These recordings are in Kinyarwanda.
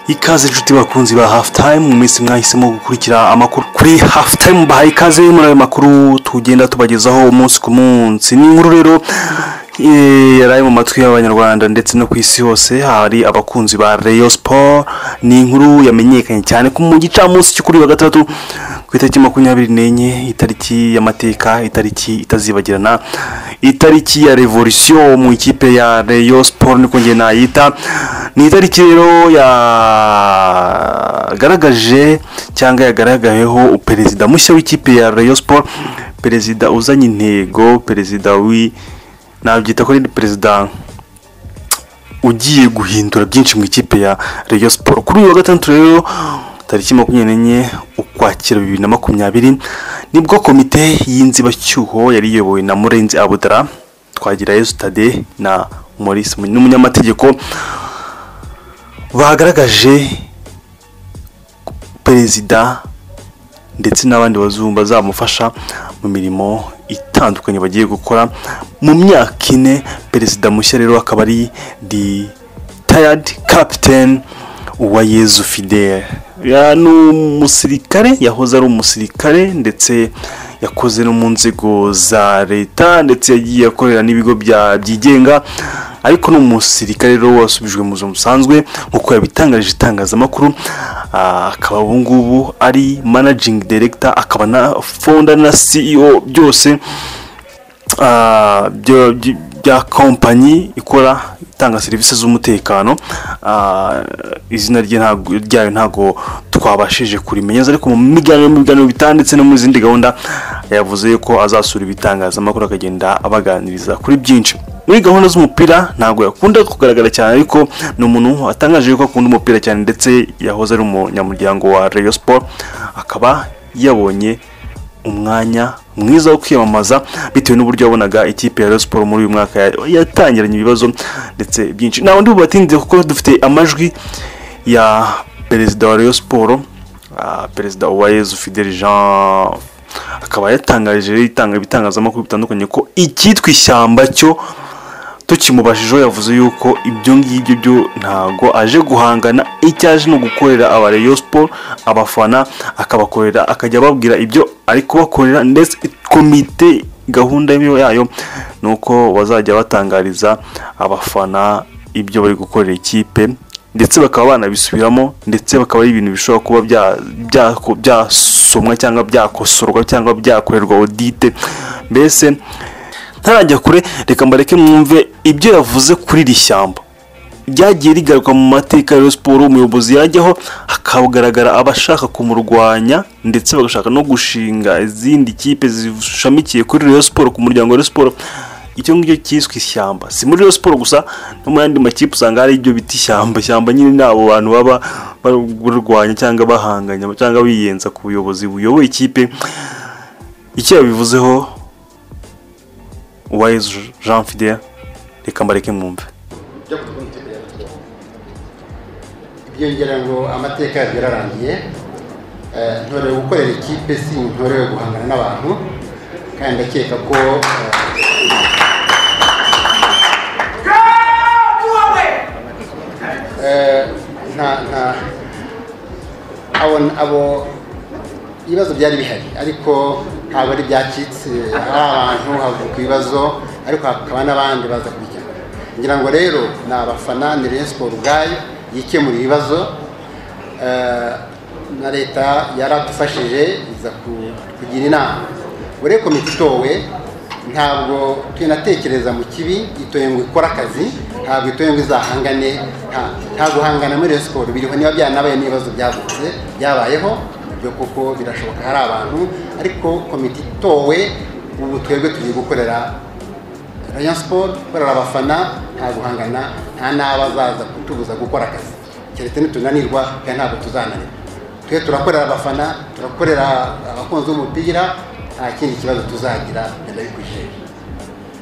ikaze inshuti bakunzi ba hafu tayimu mu minsi mwahisemo gukurikira amakuru kuri hafu tayimu bahaye ikaze muri ayo makuru tugenda tubagezaho umunsi ku munsi ni inkuru rero eh, yari ari mu matwi y'abanyarwanda ndetse no ku isi hose hari abakunzi ba reyo siporo ni inkuru yamenyekanye cyane ko mu gicamunsi cyo kuri uyu wa gatandatu ku itariki makumyabiri n'enye itariki y'amateka itariki itazibagirana itariki ya revolisiyo mu ikipe ya reyo siporo niko njye nayita ni itariki rero yagaragaje cyangwa yagaragayeho perezida mushya w'ikipe ya reyo siporo perezida uzanye intego perezida wi nabyita ko ari perezida ugiye guhindura byinshi mu ikipe ya Rayon Sport kuri uyu wa gatandatu rero tariki makumyabiri n'enye ukwakira bibiri na makumyabiri nibwo komite y'inzibacyuho yari iyobowe na murenzi abudara twagira Stade na maurice Munyi- n'umunyamategeko bagaragaje perezida ndetse n'abandi bazungu bazamufasha mu mirimo itandukanye bagiye gukora mu myaka ine perezida mushya rero akaba ari di tayadi kapiteni uwayezu fidele Ya- ni umusirikare yahoze ari umusirikare ndetse yakoze no mu nzego za leta ndetse yagiye akorera n'ibigo bya- byigenga ariko ni umusirikare rero wasubijwe mu buzima busanzwe nk'uko yabitangarije itangazamakuru Ah, akaba ubu ngubu ari managing director akaba na founder na CEO byose ah, byo- by- bya kompanyi ikora itanga serivisi z'umutekano Ah, izina rye ntabwo- ryayo ntabwo twabashije kurimenya neza, ariko mu miganiro mu biganiro bitandukanye ndetse no mu zindi gahunda yavuze ko azasura ibitangazamakuru akagenda abaganiriza kuri byinshi muri gahunda z'umupira ntabwo yakunda kugaragara cyane ariko ni umuntu atangaje ko akunda umupira cyane ndetse yahoze ari umunyamuryango wa Rayon Sport akaba yabonye umwanya mwiza wo kwiyamamaza bitewe n'uburyo yabonaga ikipe ya Rayon Sport muri uyu mwaka ya- yatangiranye ibibazo ndetse byinshi nta wundi bubatinde kuko dufite amajwi ya perezida wa Rayon Sport ah, perezida Uwayezu Fidel Jean akaba yatangarije rero itanga ibitangazamakuru bitandukanye ko icyitwa ishyamba cyo tukimubashijeho yavuze yuko ibyo ngibyo byo ntago aje guhangana icyo aje ni ugukorera aba Rayon Sport abafana akabakorera akajya ababwira ibyo ari kubakorera ndetse komite gahunda yayo ni uko bazajya batangariza abafana ibyo bari gukorera ikipe ndetse bakaba banabisubiramo ndetse bakaba ari ibintu bishobora kuba bya- byako- byasomwa cyangwa byakosorwa cyangwa byakorerwa odite mbese ntarajya kure reka mbareke mwumve ibyo yavuze kuri iri shyamba ryagiye rigaruka mu mateka ya siporo umuyobozi yajyaho hakagaragara abashaka kumurwanya ndetse bagashaka no gushinga izindi kipe zishamikiye kuri Rayon siporo ku muryango wa Rayon siporo icyo ngicyo cyiswe ishyamba si muri Rayon siporo gusa no mu yandi makipe usanga hari ibyo bita ishyamba ishyamba nyine ni abo bantu baba barwanya cyangwa bahanganya cyangwa biyenza ku buyobozi buyoboye ikipe icyo yabivuzeho uwayezu jean fidel reka mbareke mwumve byo gutwara ikipe ya gatorero ibyo ngira ngo amateka yabyo yararangiye Eh, ntorewe gukorera ikipe si ntorewe guhangana n'abantu kandi ndakeka ko eh, eh, nta nta abo abo ibibazo byari bihari ariko ntabwo ari ibyacitse hari abantu havuka ibibazo ariko hakaba n'abandi baza kubikenera ngira ngo rero ni abafana ni Rayon Sport ubwayo yikemura ibibazo Eh, na leta yaradufashije iza ku- kugira inama buri komite itowe ntabwo tunatekereza mu kibi itoye ngo ikore akazi ntabwo itoye ngo izahangane nta- nta guhangana muri Rayon Sport biriho niba byanabaye n'ibibazo byavutse byabayeho ibyo kuko birashoboka hari abantu ariko komite itowe ubu twebwe tugiye gukorera Rayon Sport gukorera abafana nta guhangana nta n'abazaza kutubuza gukora akazi keretse nitunanirwa kandi ntabwo tuzananirwa twe turakorera abafana turakorera abakunzi b'umupira nta kindi kibazo tuzagira ndabikwishije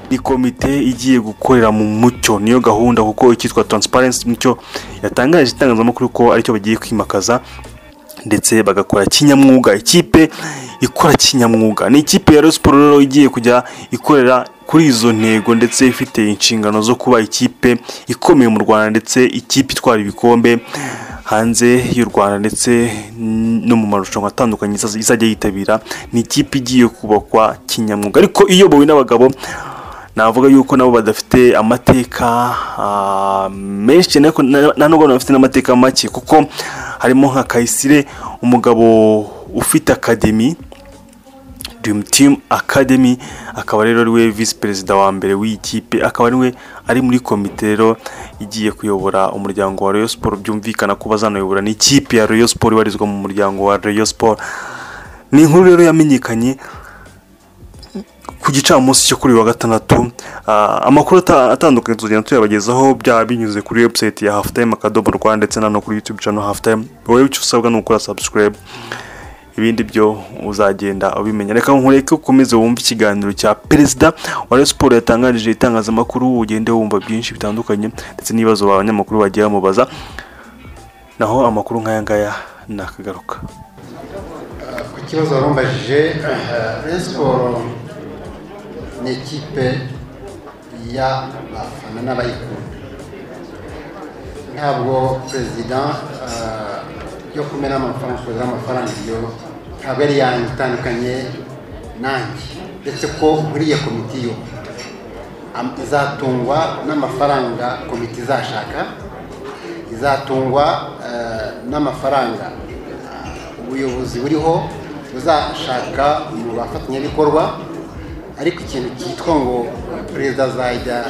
ni komite igiye gukorera mu mucyo niyo gahunda kuko icyitwa transparency mucyo yatangaje itangazamakuru ko aricyo bagiye kwimakaza ndetse bagakora kinyamwuga ikipe ikora kinyamwuga ni ikipe ya Rayon Sport rero igiye kujya ikorera kuri izo ntego ndetse ifite inshingano zo kuba ikipe ikomeye mu Rwanda ndetse ikipe itwara ibikombe hanze y'u rwanda ndetse no mu marushanwa atandukanye izajya yitabira ni ikipe igiye kubakwa kinyamwuga ariko iyobowe n'abagabo navuga yuko nabo badafite amateka ah, menshi cyane ariko na- na nubwo bafite n'amateka make kuko harimo nka kayisire umugabo ufite akademi Dream Team Academy akaba rero ariwe visi perezida wa mbere w'iyi kipe akaba ariwe ari muri komite rero igiye kuyobora umuryango wa Rayon Sport byumvikana ko bazanayobora n'ikipe ya Rayon Sport ibarizwa mu muryango wa Rayon Sport ni inkuru rero yamenyekanye ku gicamunsi cyo kuri uyu wa gatandatu Ah, amakuru ata- atandukanye tuzagenda tuyabagezaho byaba binyuze kuri website ya halftime akadomo rwa ndetse na no kuri youtube channel halftime wowe icyo usabwa ni ukora subscribe ibindi byo uzagenda ubimenya reka nkureke ukomeze wumve ikiganiro cya perezida wa Rayon Sport yatangarije itangazamakuru ugende wumva byinshi bitandukanye ndetse n'ibibazo abanyamakuru bagiye bamubaza naho amakuru nk'aya ngaya nakagaruka ku kibazo warumbajije Rayon Sport ni ikipe y'abafana n'abayikunda ntabwo perezida eh, yo kumena amafaranga kugira amafaranga iyo ntabwo yari yanjye itandukanye nanjye ndetse ko muri iyo komite yo am- izatungwa n'amafaranga komite izashaka izatungwa eh, n'amafaranga ubuyobozi buriho buzashaka mu bafatanyabikorwa ariko ikintu cyitwa ngo perezida azajya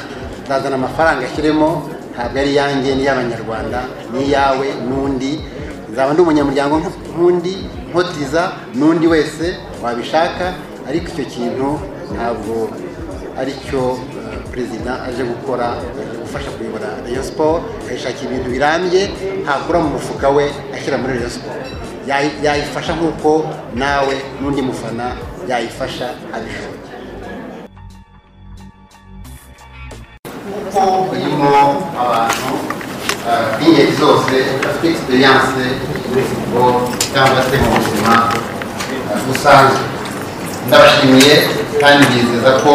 azazana amafaranga ashyiremo ntabwo ari iyanjye ni iy'abanyarwanda ni iyawe n'undi nzaba ndi umunyamuryango nk- nk'undi nkotiza n'undi wese wabishaka ariko icyo kintu ntabwo ari cyo eh, perezida aje gukora aje gufasha kuyobora Rayon Sport akayishakira ibintu birambye ntakura mu mufuka we ashyira muri Rayon Sport Yayi- yayifasha nk'uko nawe n'undi mufana yayifasha abishoboye kuko irimo abantu eh, b'ingeri zose bafite egisperiyanse muri futuboro cyangwa se mu buzima eh, busanzwe ndabashimiye kandi bizeza ko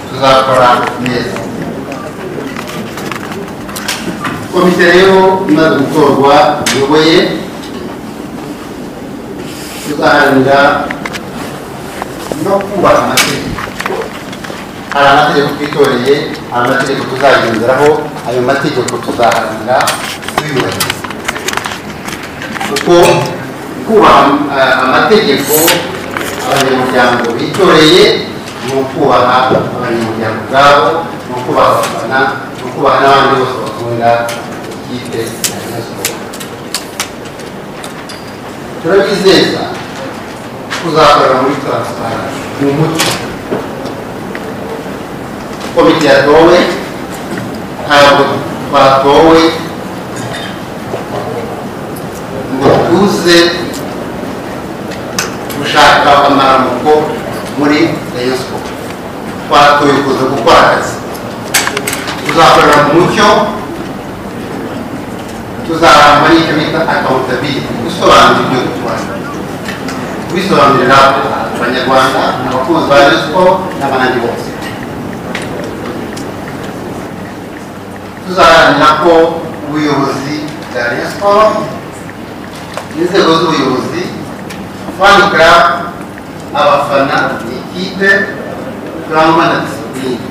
tuzakora neza komite rero imaze gutorwa iyoboye tuzaharanira no kubaka amategeko hari amategeko twitoreye hari amategeko tuzagenderaho ayo mategeko tuzaharanira tuyubahiriza kuko kubaha eh, amategeko abanyamuryango bitoreye ni ukubaha abanyamuryango ubwabo ni ukubaha abafana ni ukubaha n'abandi bose bakunda ikipe ya Rayon Sport. turabizeza kuzakorera muri taransiparansi mu mucyo komite yatowe ntabwo twatowe ngo tuze gushaka amaramuko muri rayon sport twatoye kuza gukora akazi tuzakorera mu mucyo tuzaramba n'icyo bita akawutabiriti gusobanura ibyo dukora kubisobanurira abanyarwanda abakunzi ba rayon sport n'abandi bose tuzaharanira ko ubuyobozi bwa rayon sport inzego z'ubuyobozi fani karabu abafana ikipe turangwa na disipurine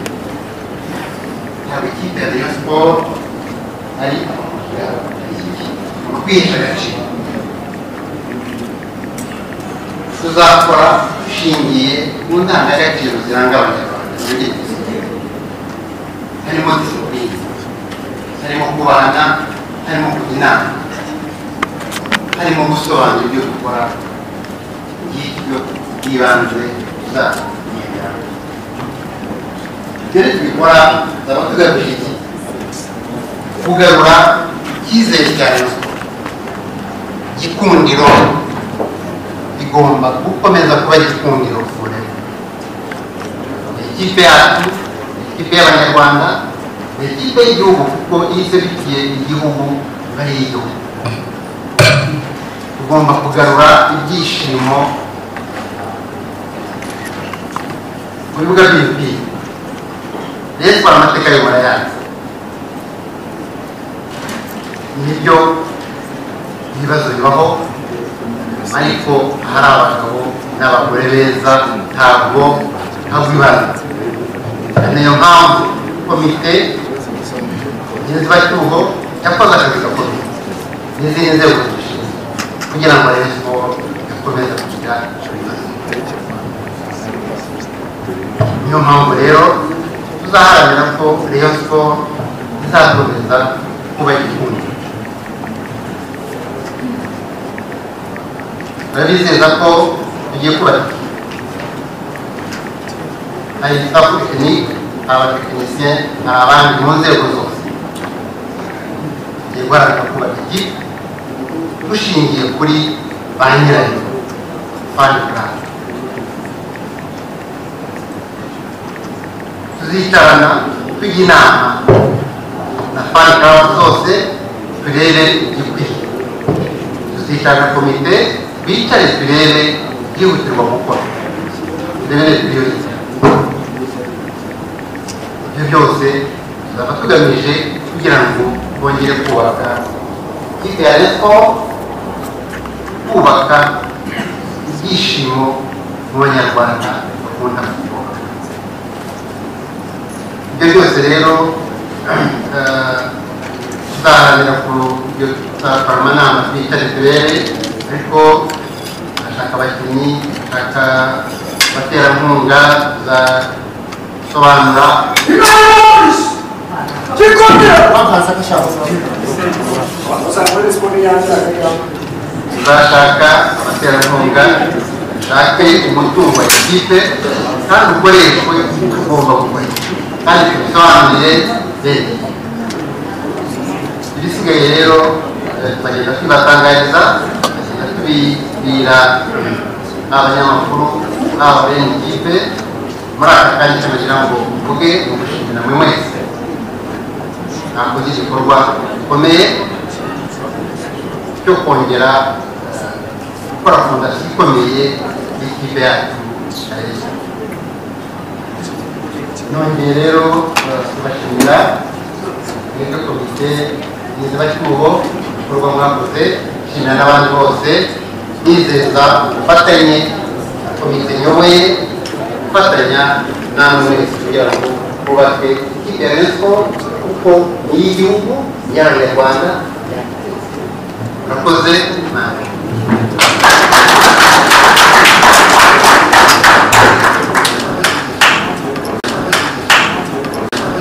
ntabwo ikipe ya rayon sport ari abakiriya mu kwihesha agaciro tuzakora dushingiye mu ndangagaciro ziranga abanyarwanda muri iyi disipurine harimo disipurine harimo kubana harimo kujya inama harimo gusobanura ibyo dukora ngibyo byibanze tuzamenyera ibyo rero tubikora tuzaba tugamije iki kugarura icyizere cya rayon sport gikundiro igomba gukomeza kuba gikundiro forever ikipe yacu ikipe y'abanyarwanda ni ikipe y'igihugu kuko iyo iserukiye igihugu iba ari iy'igihugu tugomba kugarura ibyishimo mu bibuga by'imipira rero amateka y'ubura yanyu nibyo ibibazo bibaho ariko hari abagabo n'abagore beza ntabwo ntabwibaza niyo mpamvu komite nziza cyuho yakoze akazi gakomeye n'izindi nzego zibishinzwe kugira ngo arebe ko yakomeza kugira ibibazo niyo mpamvu rero tuzaharanira ko reyo siporo izakomeza kuba igihugu turabizeza ko tugiye kubaka hari staff tekinike abatekinisiye hari abandi mu nzego zose tugiye guharanira kubaka iki dushingiye kuri ba nyirayo fani purani tuzicarana tujya inama na fani purani zose turebe igikwiye tuzicarana komite bicare turebe byihutirwa gukora turebe tubiyobeze ibyo byose tuzaba tugamije kugira ngo bongere kubaka ikipe ya repo kubaka ibyishimo mu banyarwanda bakunda kuvuga ibyo byose rero tuzaharanira ku byo tuzakorama nama twicare turebe ariko ndashaka abakinnyi ndashaka abaterankunga tuzasobanura tuzashaka abaterankunga dushake umutungo wa ikipe kandi ukoreshwe ugomba gukoreshwa kandi tubisobanurire leta ibisigaye rero tukagenda tubibatangariza tubibwira abanyamakuru haba bene ikipe muri aka kanya tubagira ngo mvuge ni ugushimira mwe mwese nakoze igikorwa gikomeye cyo kongera gukora fondasiyo ikomeye y'ikipe yacu nongeye rero tubashimira mwebwe komite nyizabacyuho igikorwa mwakoze nshimira n'abandi bose nizeza ubufatanye komite nyoboye gufatanya namwe mwese kugira ngo bubake ikipe ya rezo kuko ni iy'igihugu ni iy'abanyarwanda murakoze nabi